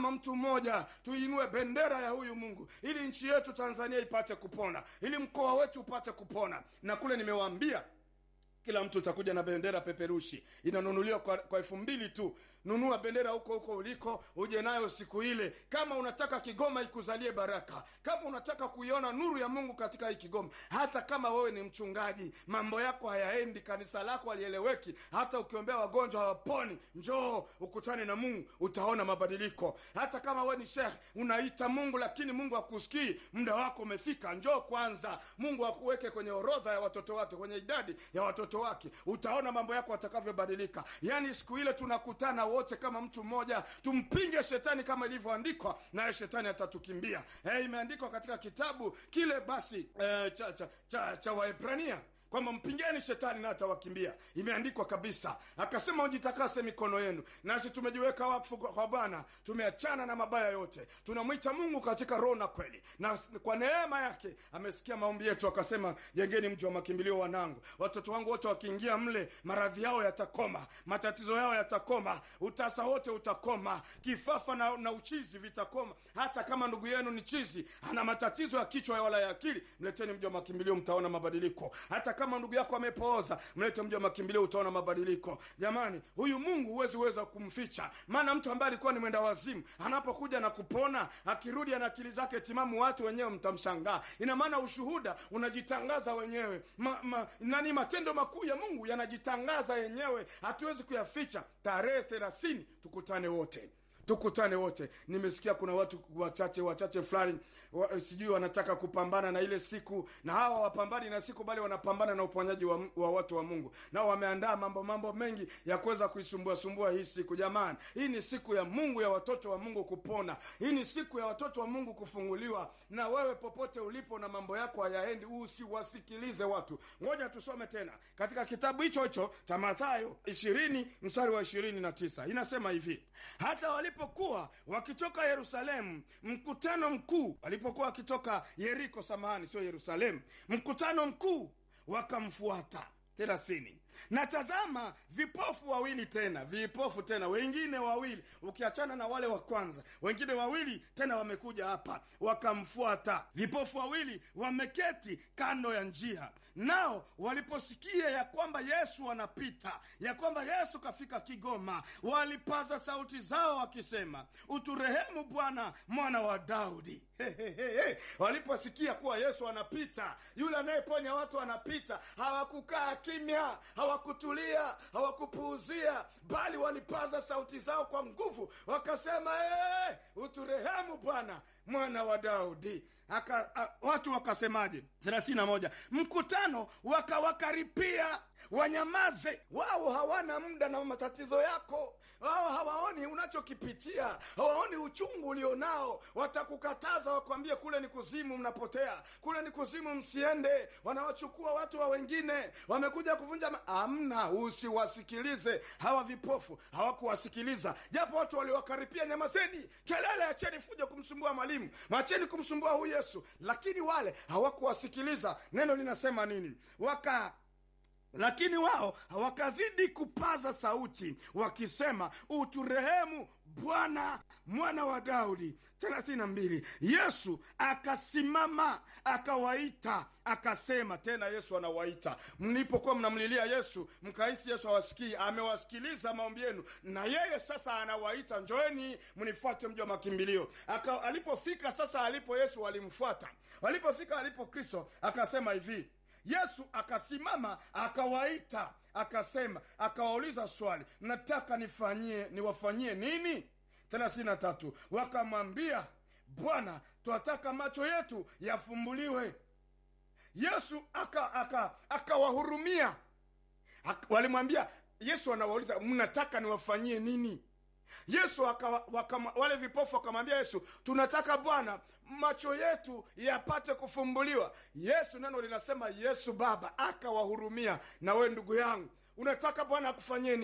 kama mtu mmoja tuinue bendera ya huyu mungu ili nchi yetu tanzania ipate kupona ili mkoa wetu upate kupona na kule nimewaambia kila mtu utakuja na bendera peperushi inanunuliwa kwa, kwa elfu mbili tu nunua bendera huko huko uliko uje nayo siku ile kama unataka kigoma ikuzalie baraka kama unataka kuiona nuru ya mungu katika hii kigoma hata kama wewe ni mchungaji mambo yako hayaendi kanisa lako halieleweki hata ukiombea wagonjwa hawaponi njoo ukutane na mungu utaona mabadiliko hata kama wewe ni shekh unaita mungu lakini mungu hakusikii muda wako umefika njoo kwanza mungu akuweke kwenye orodha ya watoto wake kwenye idadi ya watoto wake utaona mambo yako atakavyobadilika yaani siku ile tunakutana wote kama mtu mmoja tumpinge shetani kama ilivyoandikwa naye shetani atatukimbia hey, imeandikwa katika kitabu kile basi eh, cha, cha, cha, cha waebrania kwamba mpingeni shetani na atawakimbia imeandikwa kabisa akasema ujitakase mikono yenu nasi tumejiweka wakfu kwa kwa bwana tumeachana na mabaya yote tunamwita mungu katika roho na kweli na kwa neema yake amesikia maombi yetu akasema jengeni mji wa makimbilio wanangu watoto wangu wote wakiingia mle maradhi yao yatakoma matatizo yao yatakoma utasa wote utakoma kifafa na, na uchizi vitakoma hata kama ndugu yenu ni chizi ana matatizo ya kichwa wala ya akili mleteni mji wa makimbilio mtaona mabadiliko hata kama ndugu yako amepooza mlete mji wa makimbilio utaona mabadiliko jamani huyu mungu huwezi weza kumficha maana mtu ambaye alikuwa ni mwenda wazimu anapokuja na kupona akirudi ana akili zake timamu watu wenyewe mtamshangaa ina maana ushuhuda unajitangaza wenyewe ma, ma, nani matendo makuu ya mungu yanajitangaza yenyewe hatuwezi kuyaficha tarehe thelathini tukutane wote tukutane wote nimesikia kuna watu wachache wachache fulani wa, sijui wanataka kupambana na ile siku na hawa wapambani na siku bali wanapambana na uponyaji wa, wa watu wa mungu nao wameandaa mambo mambo mengi ya kuweza kuisumbua sumbua hii siku jamani hii ni siku ya mungu ya watoto wa mungu kupona hii ni siku ya watoto wa mungu kufunguliwa na wewe popote ulipo na mambo yako hayaendi usiwasikilize watu ngoja tusome tena katika kitabu hicho hicho cha mathayo ishirini mstari wa ishirini na tisa inasema hivi hata walipokuwa wakitoka yerusalemu mkutano mkuu walipokuwa wakitoka yeriko samahani sio yerusalemu mkutano mkuu wakamfuata thelathini na tazama vipofu wawili tena vipofu tena wengine wawili ukiachana na wale wa kwanza wengine wawili tena wamekuja hapa wakamfuata vipofu wawili wameketi kando ya njia nao waliposikia ya kwamba yesu anapita ya kwamba yesu kafika kigoma walipaza sauti zao wakisema uturehemu bwana mwana wa daudi Hehehe. waliposikia kuwa yesu anapita yule anayeponya watu anapita hawakukaa kimya hawakutulia hawakupuuzia bali walipaza sauti zao kwa nguvu wakasema hey, uturehemu bwana mwana wa daudi Aka, a, watu wakasemaje thelathini na moja mkutano wakawakaripia wanyamaze wao hawana muda na matatizo yako wao hawaoni unachokipitia hawaoni uchungu ulionao watakukataza wakwambie kule ni kuzimu mnapotea kule ni kuzimu msiende wanawachukua watu wa wengine wamekuja kuvunja ma- amna usiwasikilize hawa vipofu hawakuwasikiliza japo watu waliwakaripia nyamazeni kelele acheni fuja kumsumbua mwalimu macheni kumsumbua huyu yesu lakini wale hawakuwasikiliza neno linasema nini waka lakini wao wakazidi kupaza sauti wakisema uturehemu bwana mwana wa daudi thelathini na mbili yesu akasimama akawaita akasema tena yesu anawaita mlipokuwa mnamlilia yesu mkahisi yesu awasikii amewasikiliza maombi yenu na yeye sasa anawaita njoeni mnifuate mji wa makimbilio Aka, alipofika sasa alipo yesu walimfuata walipofika alipo kristo akasema hivi yesu akasimama akawaita akasema akawauliza swali nataka nifanyie niwafanyie nini thelathini na tatu wakamwambia bwana twataka macho yetu yafumbuliwe yesu akawahurumia aka, aka aka walimwambia yesu anawauliza mnataka niwafanyie nini yesu waka, waka, wale vipofu wakamwambia yesu tunataka bwana macho yetu yapate kufumbuliwa yesu neno linasema yesu baba akawahurumia na we ndugu yangu unataka bwana akufanyie nini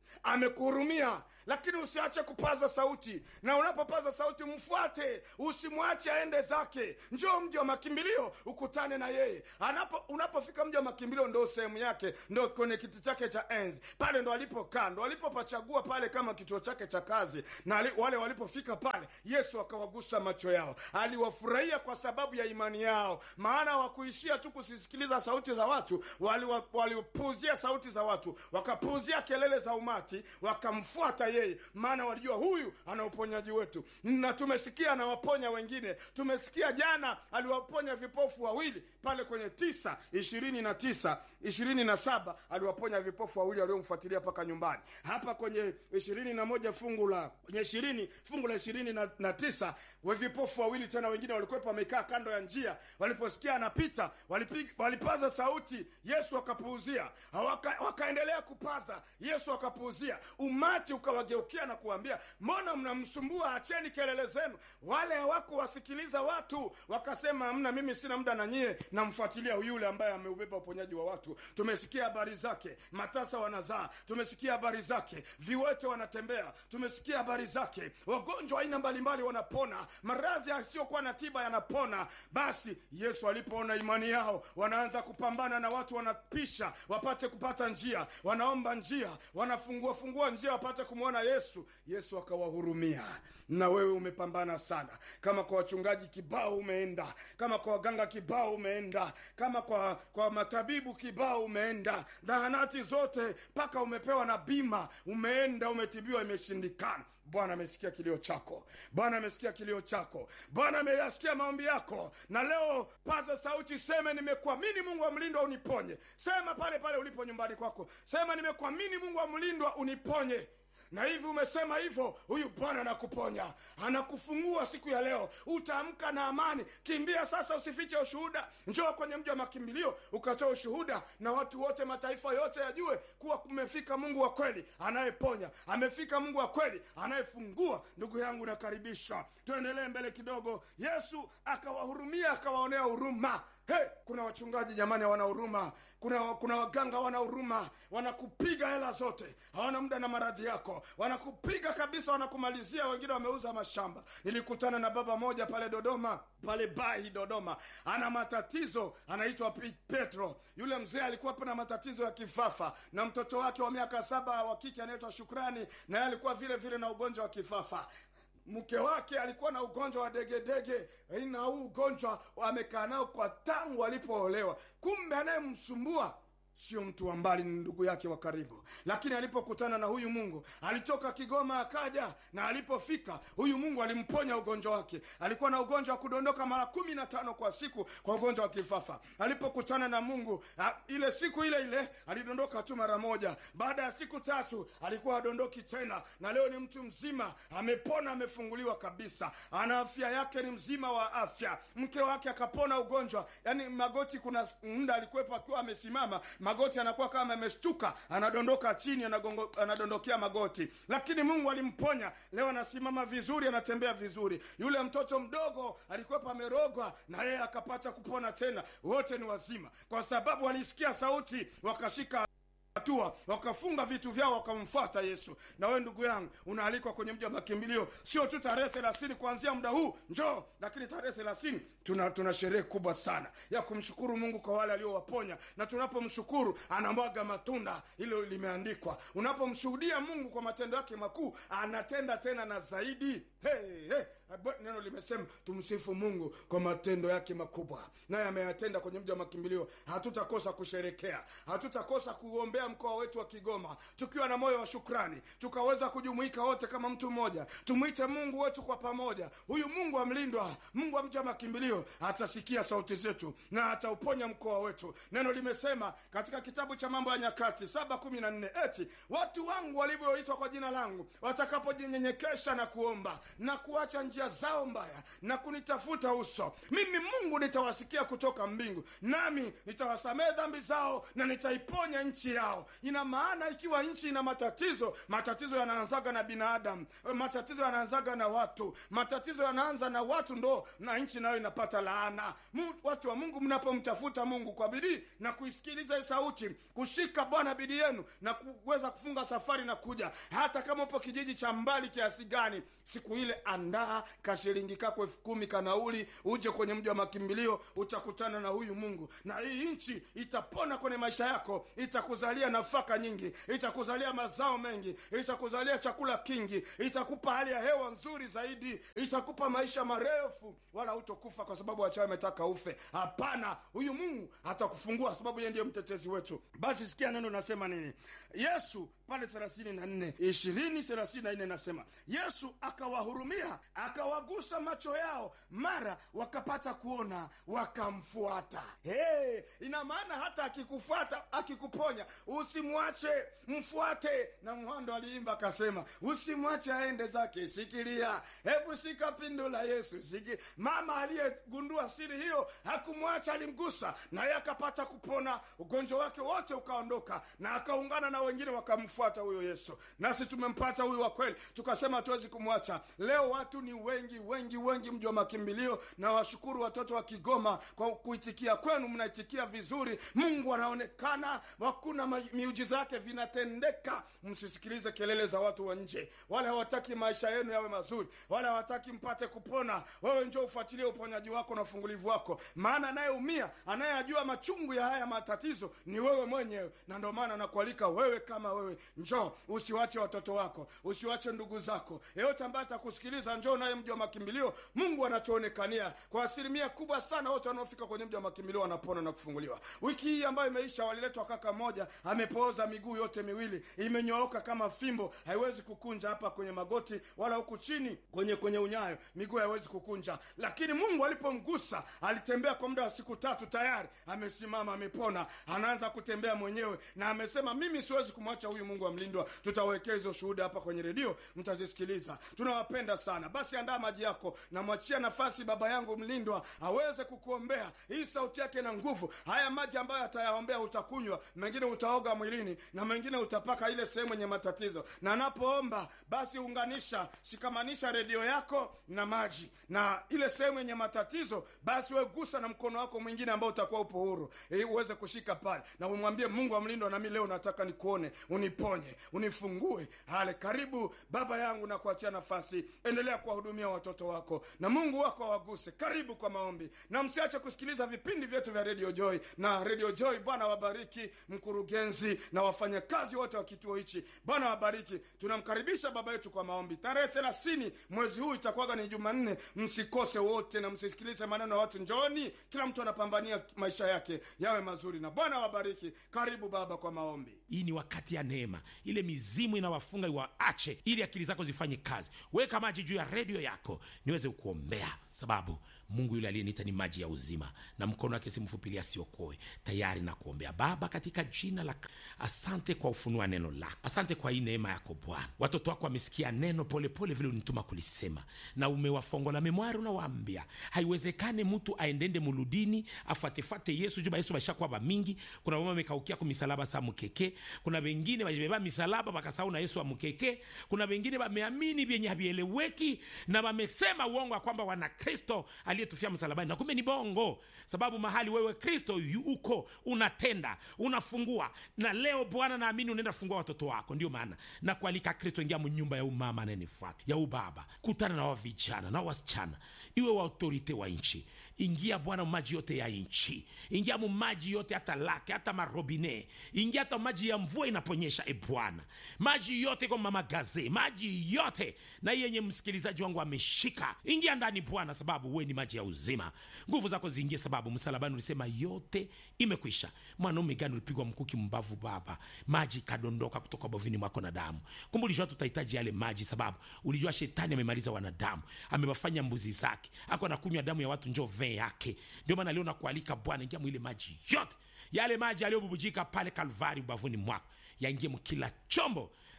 amekuhurumia lakini usiache kupaza sauti na unapopaza sauti mfuate usimwache aende zake njoo mji wa makimbilio ukutane na yeye Anapo, unapofika mji wa makimbilio ndo sehemu yake ndo kwenye kiti chake cha enzi pale ndo alipokaa ndo alipopachagua pale kama kituo chake cha kazi na ali, wale walipofika pale yesu akawagusa macho yao aliwafurahia kwa sababu ya imani yao maana wakuishia tu kusisikiliza sauti za watu walipuuzia wali sauti za watu wakapuuzia kelele za umati wakamfuata yeye maana walijua huyu ana uponyaji wetu na tumesikia anawaponya wengine tumesikia jana aliwaponya vipofu wawili pale kwenye tisa ishirini na tisa ishirini na saba aliwaponya vipofu wawili waliomfuatilia mpaka nyumbani hapa kwenye ishirini na moja fungu la kwenye ishirini fungu la ishirini na, na tisa we vipofu wawili tena wengine walikuwepo wamekaa kando ya njia waliposikia anapita walipig, walipaza sauti yesu akapuuzia waka, wakaendelea kupaza yesu akapuuzia umati ukawageukia na kuambia mbona mnamsumbua acheni kelele zenu wale hawakuwasikiliza watu wakasema mna mimi sina muda na nyie namfuatilia yule ambaye ameubeba uponyaji wa watu tumesikia habari zake matasa wanazaa tumesikia habari zake viwete wanatembea tumesikia habari zake wagonjwa aina mbalimbali wanapona maradhi yasiyokuwa na tiba yanapona basi yesu alipoona imani yao wanaanza kupambana na watu wanapisha wapate kupata njia wanaomba njia wanafungua fungua njia wapate kumwona yesu yesu akawahurumia na wewe umepambana sana kama kwa wachungaji kibao umeenda kama kwa waganga kibao umeenda kama kwa kwa matabibu kibao umeenda zahanati zote mpaka umepewa na bima umeenda umetibiwa imeshindikana bwana amesikia kilio chako bwana amesikia kilio chako bwana ameyasikia maombi yako na leo paza sauti seme nimekuamini mungu wa mlindwa uniponye sema pale pale ulipo nyumbani kwako sema nimekuamini mungu wa mlindwa uniponye na hivi umesema hivyo huyu bwana anakuponya anakufungua siku ya leo utaamka na amani kimbia sasa usifiche ushuhuda njoo kwenye mji wa makimbilio ukatoa ushuhuda na watu wote mataifa yote yajue kuwa kumefika mungu wa kweli anayeponya amefika mungu wa kweli anayefungua ndugu yangu nakaribisha tuendelee mbele kidogo yesu akawahurumia akawaonea huruma hey, kuna wachungaji jamani hawana huruma kuna kuna waganga hawana huruma wanakupiga hela zote hawana muda na maradhi yako wanakupiga kabisa wanakumalizia wengine wameuza mashamba nilikutana na baba moja pale dodoma pale bahi dodoma ana matatizo anaitwa petro yule mzee alikuwa na matatizo ya kifafa na mtoto wake wa miaka saba wa kike anaitwa shukrani naye alikuwa vile vile na ugonjwa wa kifafa mke wake alikuwa na ugonjwa wa degedege na huu ugonjwa amekaa nao kwa tangu alipoolewa kumbe anayemsumbua sio mtu wa mbali ni ndugu yake wa karibu lakini alipokutana na huyu mungu alitoka kigoma akaja na alipofika huyu mungu alimponya ugonjwa wake alikuwa na ugonjwa wa kudondoka mara kumi na tano kwa siku kwa ugonjwa wa kifafa alipokutana na mungu a, ile siku ile ile alidondoka tu mara moja baada ya siku tatu alikuwa adondoki tena na leo ni mtu mzima amepona amefunguliwa kabisa ana afya yake ni mzima wa afya mke wake akapona ugonjwa yaani magoti kuna muda alikuwepo akiwa amesimama magoti anakuwa kama ameshtuka anadondoka chini anagongo, anadondokea magoti lakini mungu alimponya leo anasimama vizuri anatembea vizuri yule mtoto mdogo alikuwepo amerogwa na yeye akapata kupona tena wote ni wazima kwa sababu walisikia sauti wakashika hatua wakafunga vitu vyao wakamfuata yesu na wewe ndugu yangu unaalikwa kwenye mji wa makimbilio sio tu tarehe thelathini kuanzia muda huu njoo lakini tarehe thelathini tuna, tuna sherehe kubwa sana ya kumshukuru mungu kwa wale aliowaponya na tunapomshukuru anamwaga matunda hilo limeandikwa unapomshuhudia mungu kwa matendo yake makuu anatenda tena na zaidi hey, hey. neno limesema tumsifu mungu kwa matendo yake makubwa naye ameyatenda kwenye mji wa makimbilio hatutakosa kusherekea hatutakosa kuombea mkoa wetu wa kigoma tukiwa na moyo wa shukrani tukaweza kujumuika wote kama mtu mmoja tumwite mungu wetu kwa pamoja huyu mungu amlindwa mungu wa mji wa makimbilio atasikia sauti zetu na atauponya mkoa wetu neno limesema katika kitabu cha mambo ya nyakati saba kumi na nne eti watu wangu walivyoitwa kwa jina langu watakapojinyenyekesha na kuomba na kuacha njia zao mbaya mabaya na kunitafuta uso mimi mungu nitawasikia kutoka mbingu nami nitawasamehe dhambi zao na nitaiponya nchi yao ina maana ikiwa nchi ina matatizo matatizo yanaanzaga na binadamu matatizo yanaanzaga na watu matatizo yanaanza na watu ndo na nchi nayo inapata laana Mu, watu wa mungu mnapomtafuta mungu kwa bidii na kuisikiliza hii sauti kushika bwana bidii yenu na kuweza kufunga safari na kuja hata kama upo kijiji cha mbali kiasi gani siku ile andaa kashilingi kako elfu kumi kanauli uje kwenye mji wa makimbilio utakutana na huyu mungu na hii nchi itapona kwenye maisha yako itakuzalia nafaka nyingi itakuzalia mazao mengi itakuzalia chakula kingi itakupa hali ya hewa nzuri zaidi itakupa maisha marefu wala hutokufa kwa sababu wachawi ametaka ufe hapana huyu mungu atakufungua sababu yeye ndiye mtetezi wetu basi sikia neno nasema nini yesu pale thelathini na nne ishirini thelathini na nne nasema yesu akawahurumia akawagusa macho yao mara wakapata kuona wakamfuata hey, ina maana hata akikufuata akikuponya usimwache mfuate na mhando aliimba akasema usimwache aende zake shikilia hebu shika pindo la yesu shiki mama aliyegundua siri hiyo hakumwacha alimgusa naye akapata kupona ugonjwa wake wote ukaondoka na akaungana na wengine wakamfuata huyo yesu nasi tumempata huyu wa kweli tukasema hatuwezi kumwacha leo watu ni wengi wengi wengi mji wa makimbilio na washukuru watoto wa kigoma kwa kuitikia kwenu mnaitikia vizuri mungu anaonekana hakuna miujiza yake vinatendeka msisikilize kelele za watu wa nje wale hawataki maisha yenu yawe mazuri wale hawataki mpate kupona wewe njo ufuatilie uponyaji wako na ufungulivu wako maana anayeumia anayejua machungu ya haya matatizo ni wewe mwenyewe na ndio maana nakualika wewe kama wewe njoo usiwache watoto wako usiwache ndugu zako yeyote ambaye atakusikiliza njoo naye mji wa makimbilio mungu anatuonekania kwa asilimia kubwa sana wote wanaofika kwenye mji wa makimbilio wanapona na kufunguliwa wiki hii ambayo imeisha waliletwa kaka moja amepooza miguu yote miwili imenyooka kama fimbo haiwezi kukunja hapa kwenye magoti wala huku chini kwenye kwenye unyayo miguu haiwezi kukunja lakini mungu alipomgusa alitembea kwa muda wa siku tatu tayari amesimama amepona anaanza kutembea mwenyewe na amesema mimi siwezi kumwacha huyu mungu amlindwa tutawekea hizo shuhuda hapa kwenye redio mtazisikiliza tunawapenda sana basi andaa maji yako namwachia nafasi baba yangu mlindwa aweze kukuombea hii sauti yake na nguvu haya maji ambayo atayaombea utakunywa mengine utaoga mwilini na mengine utapaka ile sehemu yenye matatizo na anapoomba basi unganisha shikamanisha redio yako na maji na ile sehemu yenye matatizo basi wegusa na mkono wako mwingine ambao utakuwa upo huru ili uweze kushika pale na umwambie mungu amlindwa nami leo nataka nikuone uniponye unifungue hale karibu baba yangu na kuachia nafasi endelea kuwahudumia watoto wako na mungu wako awaguse karibu kwa maombi na msiache kusikiliza vipindi vyetu vya radio joy na radio joy bwana wabariki mkurugenzi na wafanyakazi wote wa kituo hichi bwana wabariki tunamkaribisha baba yetu kwa maombi tarehe thelathini mwezi huu itakuwaga ni jumanne msikose wote na msisikilize maneno ya watu njoni kila mtu anapambania maisha yake yawe mazuri na bwana wabariki karibu baba kwa maombi hii ni wakati ya neema ile mizimu inawafunga iwaache ili akili zako zifanye kazi weka maji juu ya redio yako niweze kuombea sababu mungu yule aliyeniita ni maji ya uzima na mkono wake simfupilia asiokoe tayari na kuombea baba katika jina la asante kwa ufunua neno lako asante kwa hii neema yako bwana watoto wako wamesikia neno polepole vile unituma kulisema na umewafongola memwari unawaambia haiwezekane mtu aendende muludini afuatefate yesu juba yesu bashakuwa bamingi kuna mama amekaukia ku misalaba sa mukeke kuna wengine bajibeba misalaba bakasahau na yesu amukeke kuna wengine bameamini vyenye havieleweki na wamesema uongo ya kwamba wana kristo aliyetufia msalabani na kumbe ni bongo sababu mahali wewe kristo yu- uko unatenda unafungua na leo bwana naamini unaenda fungua watoto wako ndio maana na kualika kristo ingia mnyumba ya umama anayenifuata ya ubaba kutana na wavijana na wasichana iwe wa autorite wa nchi ingia bwana maji yote ya nchi ingia mu maji yote hata lake hata marobine ingia hata maji ya mvua inaponyesha e bwana maji yote kwa mamagaze maji yote na hii yenye msikilizaji wangu ameshika ingia ndani bwana sababu we ni maji ya uzima nguvu zako ziingie sababu msalabani ulisema yote imekwisha mwanaume gani ulipigwa mkuki mbavu baba maji kadondoka kutoka bovini mwako na damu kumbe ulijua tutahitaji yale maji sababu ulijua shetani amemaliza wanadamu amewafanya mbuzi zake ako anakunywa damu ya watu njo vee yake ndio maana leo nakualika bwana ingia mwile maji yote yale maji yaliyobubujika pale kalvari ubavuni mwako yaingie mkila chombo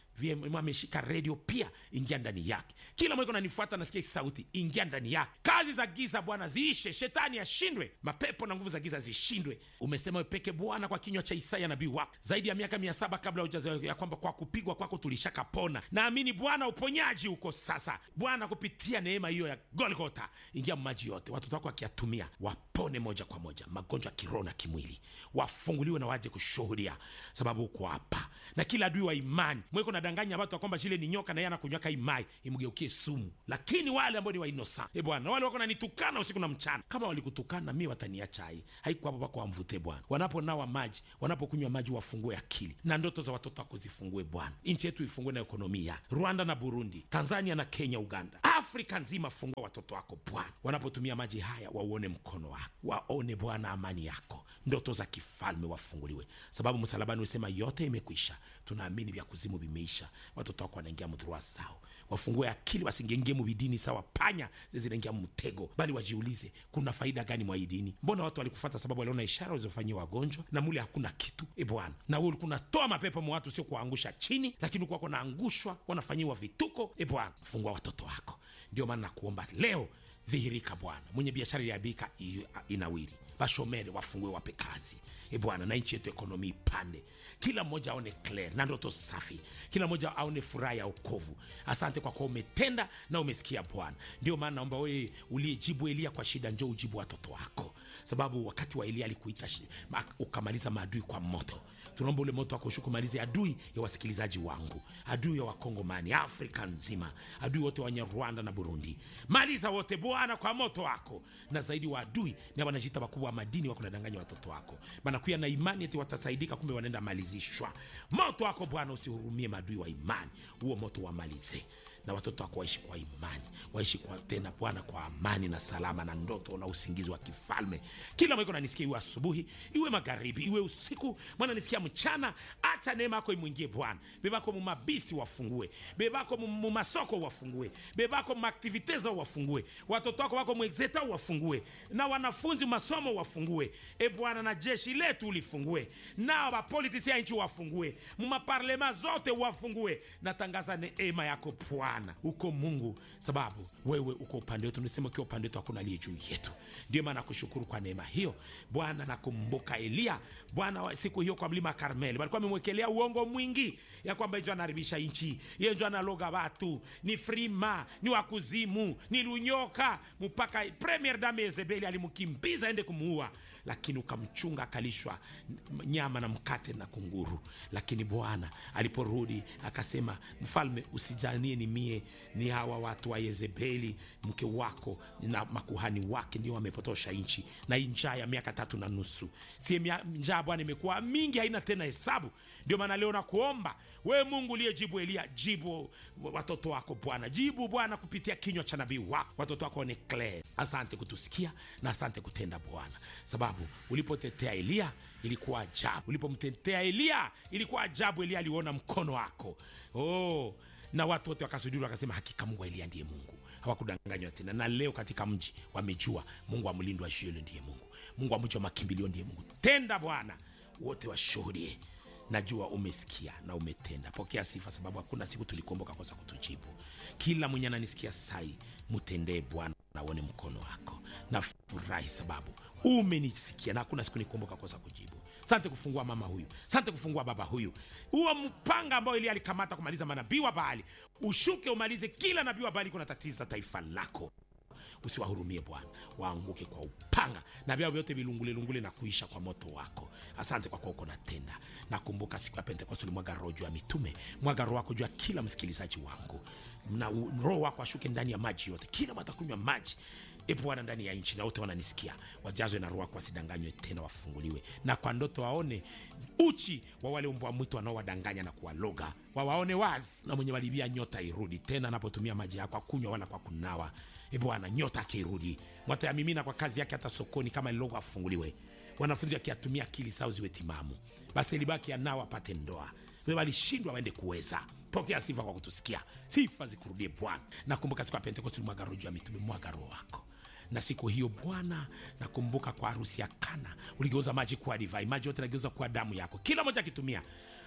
VM ameshika redio pia ingia ndani yake kila mweko nanifuata nasikia sauti ingia ndani yake kazi za giza bwana ziishe shetani ashindwe mapepo na nguvu za giza zishindwe umesema wewe peke bwana kwa kinywa cha isaya nabii wako zaidi ya miaka mia saba kabla hujazaliwa ya kwamba kwa kupigwa kwako tulishakapona naamini bwana uponyaji huko sasa bwana kupitia neema hiyo ya golgota ingia maji yote watoto wako wakiyatumia wapone moja kwa moja magonjwa ya kiroho na kimwili wafunguliwe na waje kushuhudia sababu uko hapa na kila adui wa imani mweko nadanganya watu ya kwamba shile ni nyoka na yeye anakunywaka imai imgeukie sumu lakini wale ambao ni wainosa e bwana wale wako nanitukana usiku na mchana kama walikutukana mi wataniacha hai haiko hapo pako wamvute bwana wanaponawa maji wanapokunywa maji wafungue akili na ndoto za watoto wako zifungue bwana nchi yetu ifungue na ekonomia rwanda na burundi tanzania na kenya uganda afrika nzima fungua watoto wako bwana wanapotumia maji haya wauone mkono wako waone bwana amani yako ndoto za kifalme wafunguliwe sababu msalabani usema yote imekwisha tunaamini vya kuzimu vimeisha watoto wako wanaingia mdhurua sao wafungue akili wasingengie mubidini sawa panya zinaingia mtego bali wajiulize kuna faida gani mwa hii dini mbona watu walikufata sababu waliona ishara walizofanyia wagonjwa na mule hakuna kitu e bwana na wewe ulikuwa unatoa mapepo mwa watu sio kuwaangusha chini lakini ulikuwa wanaangushwa wanafanyiwa vituko e bwana fungua watoto wako ndio maana nakuomba leo dhihirika bwana mwenye biashara iliabika inawiri bashomere wafungue wape kazi e bwana na nchi yetu ekonomi ipande kila mmoja aone clear na ndoto safi kila mmoja aone furaha ya okovu asante kwa kuwa umetenda na umesikia bwana ndio maana naomba wewe uliyejibu elia kwa shida njo ujibu watoto wako sababu wakati wa elia alikuita shi- ma- ukamaliza maadui kwa moto tunaomba ule moto wako ushuke umalize adui ya wasikilizaji wangu adui ya wakongomani afrika nzima adui wote wenye rwanda na burundi maliza wote bwana kwa moto wako na zaidi wa adui ni wanajita wakubwa wa madini wako nadanganya watoto wako banakuya na imani eti watasaidika kumbe wanaenda malizishwa moto wako bwana usihurumie maadui wa imani huo moto wamalize na watoto wako waishi kwa imani waishi kwa tena bwana kwa amani na salama na ndoto na usingizi wa kifalme kila mweko nanisikia iwe asubuhi iwe magharibi iwe usiku mwana nisikia mchana acha neema yako imwingie bwana bebako mumabisi wafungue bebako mu- mumasoko wafungue bebako mumaktiviteza wafungue watoto wako wako mwexeta wafungue na wanafunzi masomo wafungue e bwana na jeshi letu ulifungue nao wapolitisi ya nchi wafungue mumaparlema zote wafungue natangaza neema yako bwana uko mungu sababu wewe uko upande wetu nisema ukiwa upande wetu hakuna aliye juu yetu ndio maana nakushukuru kwa neema hiyo bwana nakumbuka eliya bwana wa- siku hiyo kwa mlima karmeli walikuwa amemwekelea uongo mwingi ya kwamba ijo anaharibisha nchi iye njo analoga watu ni frima ni wakuzimu ni lunyoka mpaka premier dame yezebeli alimkimbiza aende kumuua lakini ukamchunga akalishwa n- nyama na mkate na kunguru lakini bwana aliporudi akasema mfalme usijanie ni mie ni hawa watu wa yezebeli mke wako na makuhani wake ndio wamepotosha nchi na hii njaa ya miaka tatu na nusu sie mia- njaa bwana imekuwa mingi haina tena hesabu ndio maana leo nakuomba wewe mungu uliyejibu elia jibu watoto wako bwana jibu bwana kupitia kinywa cha nabii wako watoto wako ni clear asante kutusikia na asante kutenda bwana sababu ulipotetea eliya ilikuwa ajabu ulipomtetea eliya ilikuwa ajabu eliya aliona mkono wako oh, na watu wote wakasujuru wakasema hakika mungu wa eliya ndiye mungu hawakudanganywa tena na leo katika mji wamejua mungu wa mlindo wa shielo ndiye mungu mungu wa mji wa makimbilio ndiye mungu tenda bwana wote washuhudie najua umesikia na umetenda pokea sifa sababu hakuna siku tulikuomboka kosa kutujibu kila mwenye ananisikia sai mtendee bwana naone mkono wako na furahi sababu umenisikia na hakuna siku nikuomboka kosa kujibu sante kufungua mama huyu sante kufungua baba huyu huo mpanga ambao ili alikamata kumaliza manabii wa baali ushuke umalize kila nabii wa baali kuna tatiza taifa lako usiwahurumie bwana waanguke kwa upanga na vyao vyote vilungulelungule na kuisha kwa moto wako asante kwa kuwa uko natenda nakumbuka siku ya pentekoste ulimwaga roho juu ya mitume mwaga roho wako juu ya kila msikilizaji wangu na u- roho wako ashuke ndani ya maji yote kila watakunywa maji e bwana ndani ya nchi na wote wananisikia wajazwe na roho wako wasidanganywe tena wafunguliwe na kwa ndoto waone uchi wa wale mbwa mwitu wanaowadanganya na kuwaloga wawaone wazi na mwenye walibia nyota irudi tena anapotumia maji yako akunywa wala kwa kunawa e bwana nyota akirudi mwatayamimina kwa kazi yake hata sokoni kama lilogo afunguliwe wanafunzi wakiatumia akili sao ziwe timamu basi libaki anao apate ndoa Wewe walishindwa waende kuweza pokea sifa kwa kutusikia sifa zikurudie bwana nakumbuka siku ya pentekosti mwaga roho juu ya mitume mwaga roho wako na siku hiyo bwana nakumbuka kwa harusi ya kana uligeuza maji kuwa divai maji yote nageuza kuwa damu yako kila moja akitumia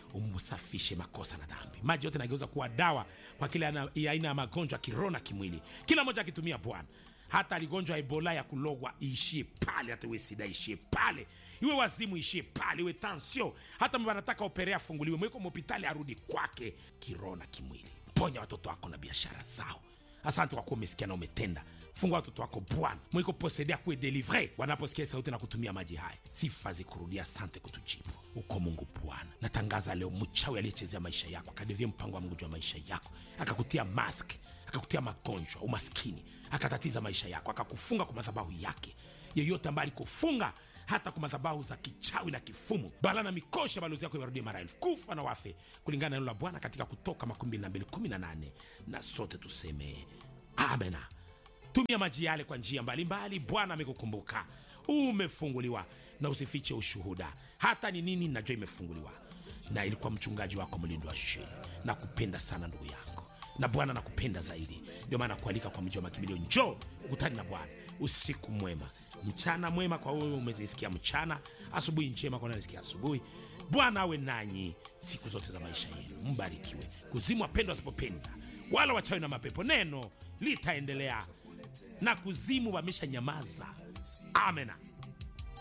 umsafishe makosa na dhambi maji yote nageuza kuwa dawa kwa kila ana- ya aina ya magonjwa kiroho na kimwili kila moja akitumia bwana hata aligonjwa ebola ya kulogwa iishie pale hata iwe sida iishie pale iwe wazimu ishie pale iwe tansio hata mba anataka operea afunguliwe mweko mhopitali arudi kwake kiroho na kimwili ponya watoto wako na biashara zao asante kwa kuwa umesikia na umetenda fungua watoto wako bwana mwiko posedea kuwe delivre wanaposikia sauti na kutumia maji haya sifa zikurudia asante kutujibu uko mungu bwana natangaza leo mchawi aliyechezea maisha yako akadevia mpango wa mungu juu ya maisha yako akakutia mask akakutia magonjwa umaskini akatatiza maisha yako akakufunga kwa madhabahu yake yeyote ambaye alikufunga hata kwa madhabahu za kichawi na kifumu bala na mikosha balozi yako iwarudie mara elfu kufa na wafe kulingana na neno la bwana katika kutoka 2218 na sote tuseme amena tumia maji yale kwa njia mbalimbali bwana amekukumbuka umefunguliwa na usifiche ushuhuda hata ni nini najua imefunguliwa na ilikuwa mchungaji wako mlindo wa sheni na kupenda sana ndugu yangu na bwana nakupenda zaidi ndio maana kualika kwa mji wa makimbilio njoo ukutani na bwana usiku mwema mchana mwema kwa wewe umenisikia mchana asubuhi njema kwa nanisikia asubuhi bwana awe nanyi siku zote za maisha yenu mbarikiwe kuzimu wapendwa wasipopenda wala wachawi na mapepo neno litaendelea na kuzimu wamesha nyamaza amena